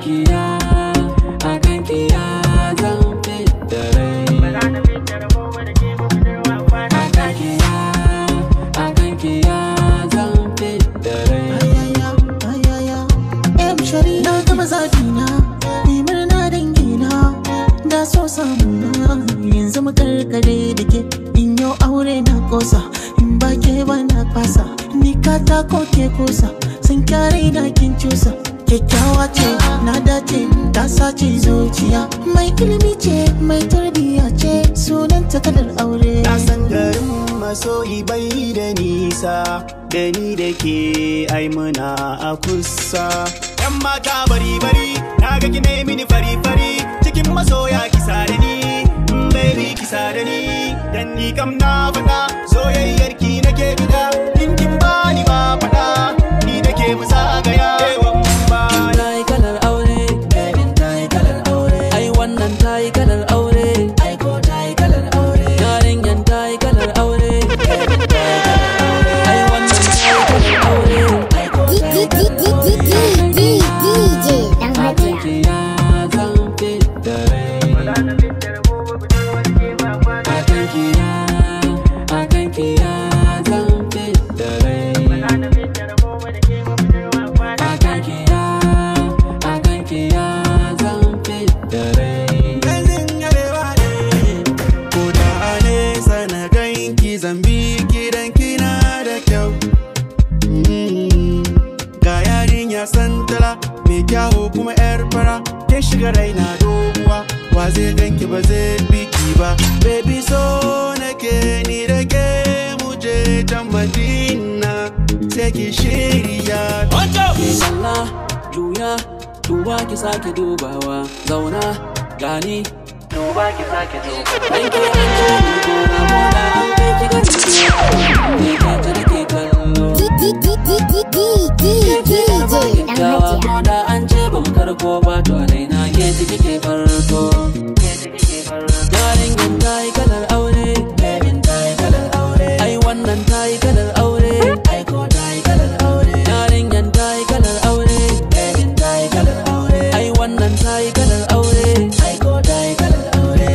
kiya a kan kiya zan fidda rai a kan kiya a kan kiya zan fidda rai ayaya ayaya em shari na gama zabina ni murna dangina da so samuna yanzu mu karkare da ke in yau aure na kosa in ba ke ba na fasa ni katako ke kusa sun kyare na kin cusa kyakkyawa ce na dace ta sace zuciya mai ilimi ce mai tarbiya ce sunan ta kalar aure Na san garin masoyi bai da nisa da ni da ke ai muna a kusa. Yan mata bari bari na ga ki mini fari fari cikin masoya kisa da ni mm, baby kisa da ni dan ni kam na faɗa soyayyar ki nake bida in kin bani ba faɗa ni da ke mu zagaya yawan baya. ta yi kalar aure babin ta yi kalar aure ai wannan ta yi kalar aure ai ko ta yi kalar aure yarinyan ta yi kalar aure babin ta yi kalar aure ai wannan ta yi kalar aure ai ko ta yi kalar aure DJ Dan a kan Hajiya. kiya zan fidda rai a kan kiya a kan kiya zan fidda rai akan kiya akan kiya zan fidda rai Gazin yarewa ne Ko da a nesa na ganki zambi gidan kina da kyau Mm. Ga yarinya santala mai kyawu kuma yar fara Kin shiga raina doguwa Wa zai ganki ba zai biki ba Baby so nake ni da ke muje can Madina Sai ki shirya ke kalla juya duba ki sake dubawa zauna gani duba ki sake dubawa dan ke an ce ni gona gona an kai ki ga ne ke ta nake kallo ke ce yar ba DJ Dan kyakkyawa Hajiya. ko da an ce ban karko ba to a raina ke ci kike farko yarinyan ta yi kalar aure babin ta yi kalar aure ai wannan ta yi kalar aure ai ko ta yi kalar aure yarinyan ta yi kalar aure babin ta yi kalar aure ai wannan ta yi kalar aure ai ko ta yi kalar aure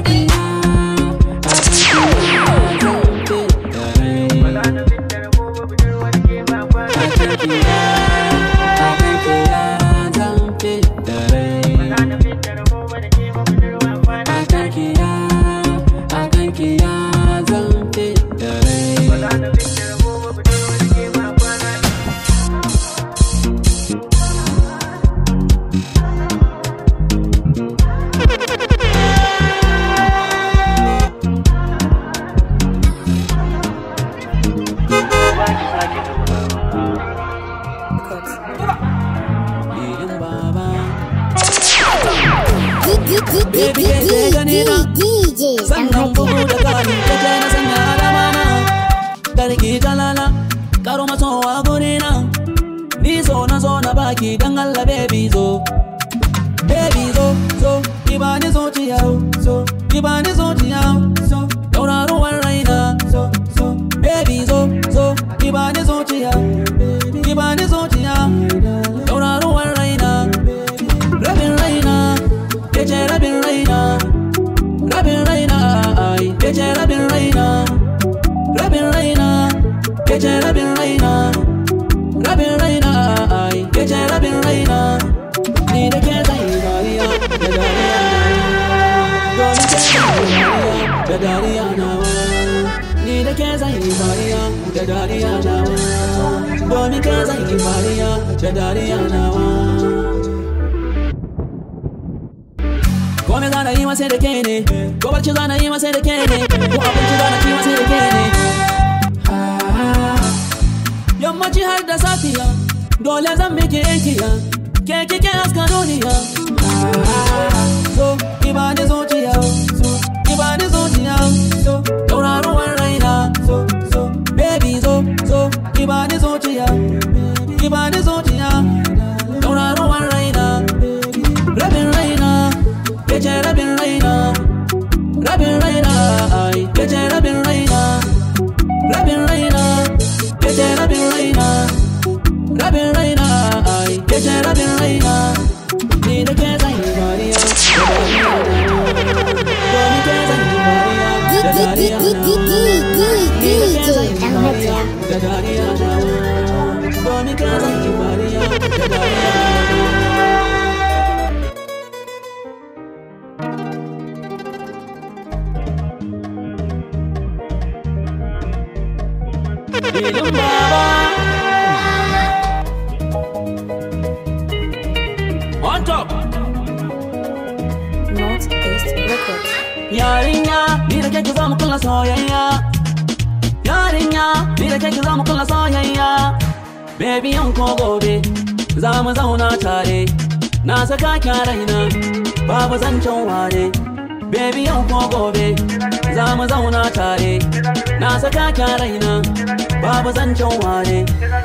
DJ Dan sannan bugu Hajiya. da kari ta ce na sanya alama na karki jalala karo masowa guri na ni so na zo na baki dan Allah baby zo baby zo zo ki bani zuciya so ki bani zuciya so tauraruwar raina so so baby zo zo ki bani zuciya ki bani zuciya tauraruwar raina rabin raina ke ce rabin raina rabin raina ai kece rabin raina rabin raina kece rabin raina rabin raina ai kece rabin raina ni da ke zai dariya da dariya domin ke zai dariya da dariya nawa ni da ke zai dariya da dariya nawa domin ke zai dariya da dariya nawa Kome zana yi masa da ke ne, ko barci zana yi masa da ke ne, ko abinci zana ci masa da ke ne. Yammaci har da safiya, dole zan miki yankiya, ke kike haska duniya. So, ki bani zuciya, so, ki bani zuciya, so, tauraruwar raina, so, so, baby zo, so, ki bani zuciya, ki bani zuciya, tauraruwar raina, rabin raina. Kece rabin raina Rabin raina ai Kece rabin raina Rabin raina Kece rabin raina Rabin raina ai Kece rabin raina top Northeast Records. Yarinya, ni da kake za mu kulla soyayya. Yarinya, ni da kake za mu kulla soyayya. Baby yan ko gobe, za mu zauna tare. Na saka ki a raina, babu zancen ware. Baby yan ko gobe, za mu zauna tare. Na saka ki a raina, babu zancen ware.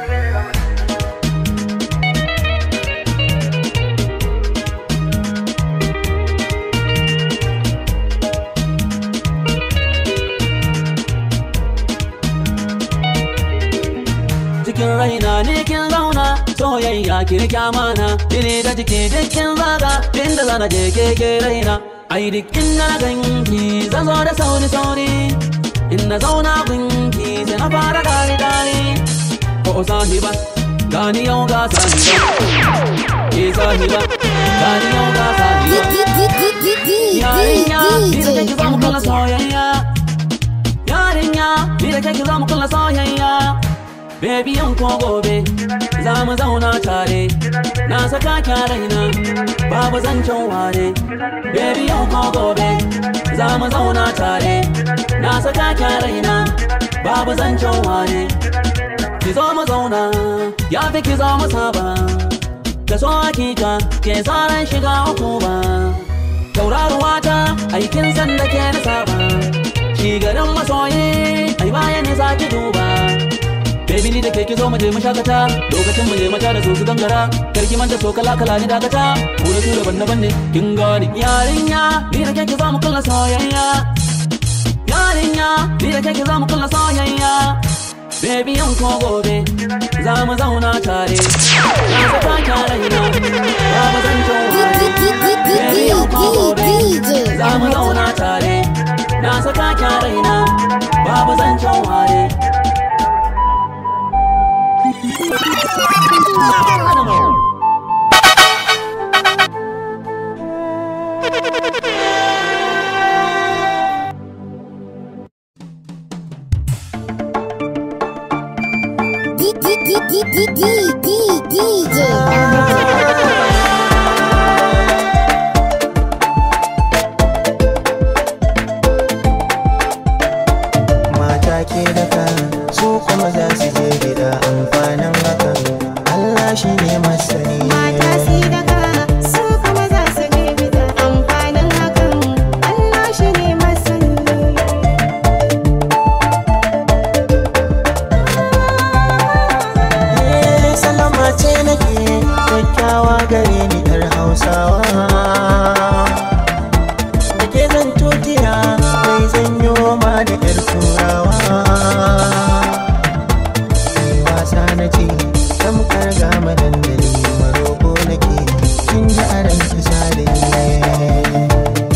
cikin raina ne kin zauna soyayya ki rike amana jini da jiki dukkin zaga inda zana je keke raina ai duk inda na ganki zan zo da sauri sauri in na zauna gunki sai na fara dare dare ko sahiba gani yau ga sahiba ke sahiba gani yau ga sahiba yarinya ni da kake za mu kalla soyayya yarinya ni da kake za mu kalla soyayya Baby yan ko gobe za mu zauna tare na saka ki a raina babu zancen ware Baby yan ko gobe za mu zauna tare na saka ki a raina babu zancen ware Ki zo mu zauna ya fi ki zo mu saba da so hakika ke tsaran shiga uku ba tauraruwa ta aikin san da ke na saba shi garin masoyi ai bayan ne za ki duba Baby ni da kai ki zo mu je mu shakata lokacin mu je mata da su su gangara karki manta so kala kala ni dakata ku da su daban daban ne kin gani yarinya ni da kai ki zo mu kalla soyayya yarinya ni da kai ki zo mu kalla soyayya Baby yan ko gobe za mu zauna tare na saka ki a raina ba mu zan Baby yan ko gobe za mu zauna tare na saka ki a raina babu zancen ware mata ke daka su kuma za su je gida amfanin hakan Allah shi ne masani Mata si daga su kuma za su je gida amfanin hakan Allah shi ne masani. Eh, salama ce nake kyakkyawa gare ni yar hausawa da ke zan tutiya mai zanyo ma da yar turawa Mai wasa na ce tamkar gama dandali maroko nake kin ji a ran kisa da ni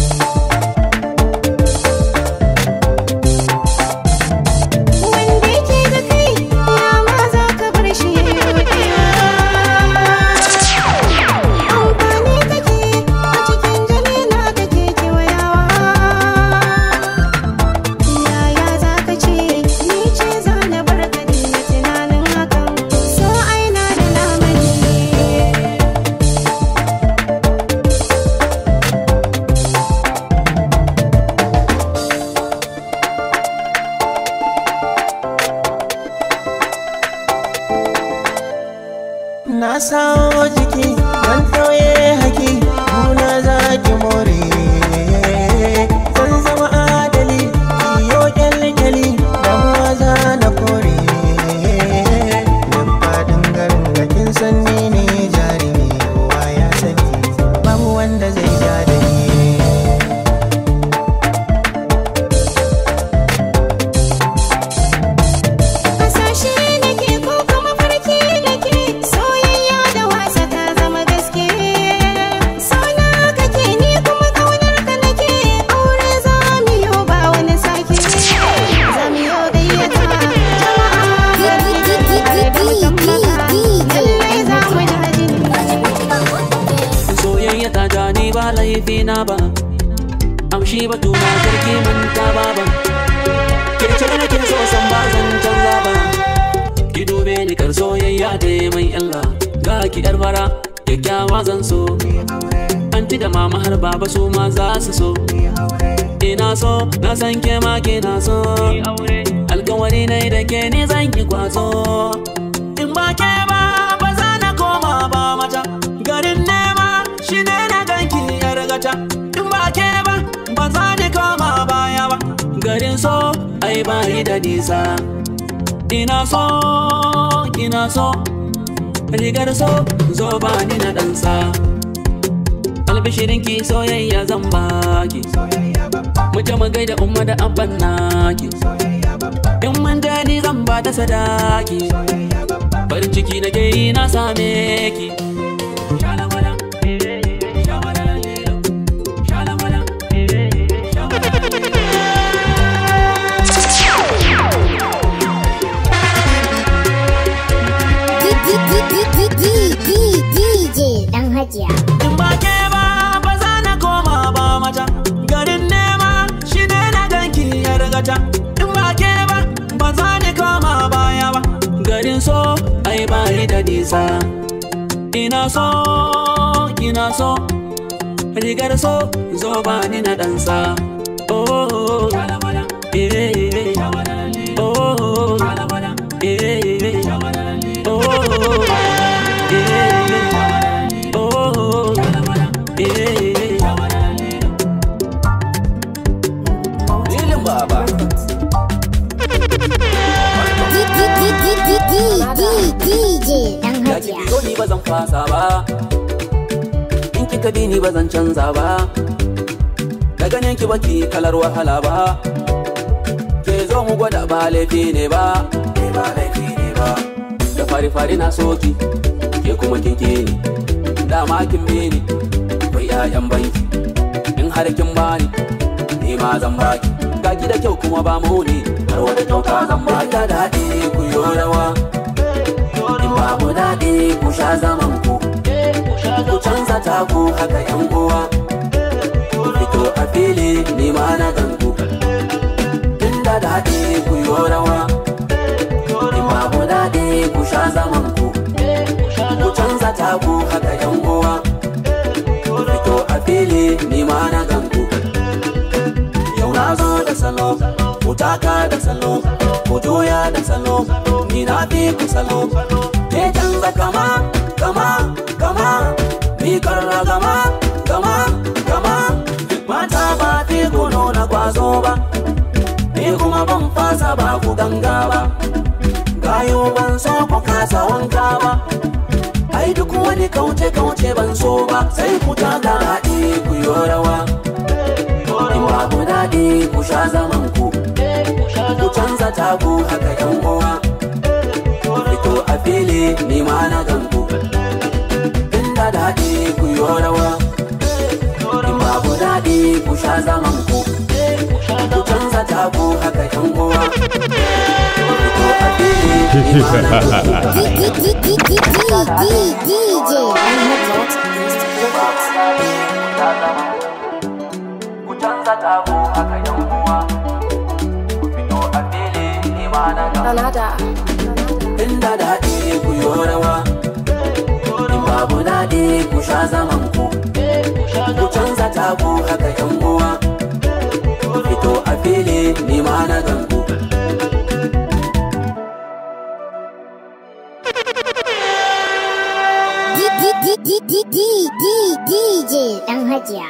Wanda yake da kai ya ma za ka bar shi ya yi Amfani kake a cikin jini na kake kewayawa Yaya za ka ce ni ce za na bar ka daina tunanin hakan So aina da lamani Na sawo jiki ban tauye haki Muna za ki more Zan zama adali Iyo kyalkyali Damuwa za na kore Duk faɗin garin da kin san ni ne jarumi Kowa ya sani Babu wanda zai ja da ni Hasashe nake ko kuma farki nake soyayya da wasa ta zama gaske Sona kake ni kuma kaunar ka nake aure za mu yi ba wani sake Za mu yi gayyata jama'a gari har da mutan maka lallai za mu ji hajini soyayya ta ja ni ba laifi na ba amshi batu na sarki manta ba ba ke ce nake so san ba zan canza ba ki dube ni kar soyayya da mai illa ga ki yar bara kyakkyawa zan so anti da mama har baba su ma za su so ina so na san ke ma ke na so alkawari na da ke ni zan ki kwazo in ba ke ba ba za na koma ba mata garin nema shi ne na ganki yar gata in ba ke ba ba za ni koma baya ba garin so ai ba yi da nisa ina so ina so rigar so zo ba ni na ɗansa albishirin ki soyayya zan baki mu je mu gaida umma da abban naki in mun je ni zan ba ta sadaki farin ciki na ke yi na same ki Shalawala, eh, eh, eh, shawala, lilo. Shalawala, eh, eh, eh, shawala. DJ dan Hajiya. in ba ke ba ba za na koma ba mata garin nema shi ne na ganki ya rigata in ba ke ba ba za ni koma baya ba garin so ai ba yi da nisa ina so ina so rigar so zo ba ni na dansa oh oh, eh, eh, eh. oh oh, eh, eh, eh. oh oh, eh, eh, eh. Oh, eh, Lilin baba. DJ dan Ya ki Hajiya. biyo ni ba zan fasa ba. In kika bi ni ba zan canza ba. Da ganin ki baki kalar wahala ba. Ke zo mu gwada ba laifi ne ba. Ke ba laifi ne ba. Da fari fari na soki. Ke kuma kin ki ni. Dama kin bi ni. Akwai 'ya'yan banki. In har kin bani. Ni ma zan baki. Ga ki da kyau kuma ba mu ne. Har wani kyauta zan baki. Da daɗi ku yo rawa. in babu daɗi ku sha zaman ku ku canza taku haka yan uwa ku fito a fili ni ma na ganku inda daɗi ku yi rawa in babu daɗi ku sha zaman ku ku canza taku haka yan uwa ku fito a fili ni ma na ganku yau na zo da salo ku taka da salo ku juya da salo ni na fi ku salo ke canza kama kama kama ni karra gama gama gama mata ba fi ku nuna kwazo ba ni kuma ban fasa ba ku ganga ba gayo ban so ku kasa wanka ba ai duk wani kauce kauce ban so ba sai ku taka haɗi ku yi rawa in babu daɗi ku sha zaman ku ku canza taku haka yan uwa ku fito a fili ni ma na ganku inda daɗi ku yi rawa in babu daɗi ku sha zaman ku ku canza taku haka yan uwa ku fito a fili ni ma na ganku DJ ku canza taku haka yan uwa ku fito a fili ni ma na ganku Granada. inda daɗi ku yi rawa in babu daɗi ku sha zaman ku ku canza taku haka yan uwa ku fito a fili ni ma na ganku DJ dan Hajiya.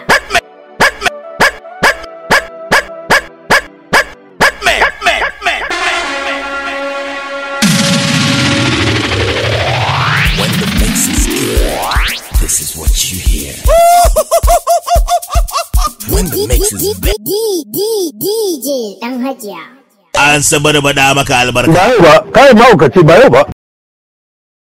When the bass is good, this is what you hear. when the mix is big, DJ dan Hajiya. an sabar bada maka albarka. ba yau ba kai mahaukaci ba yau ba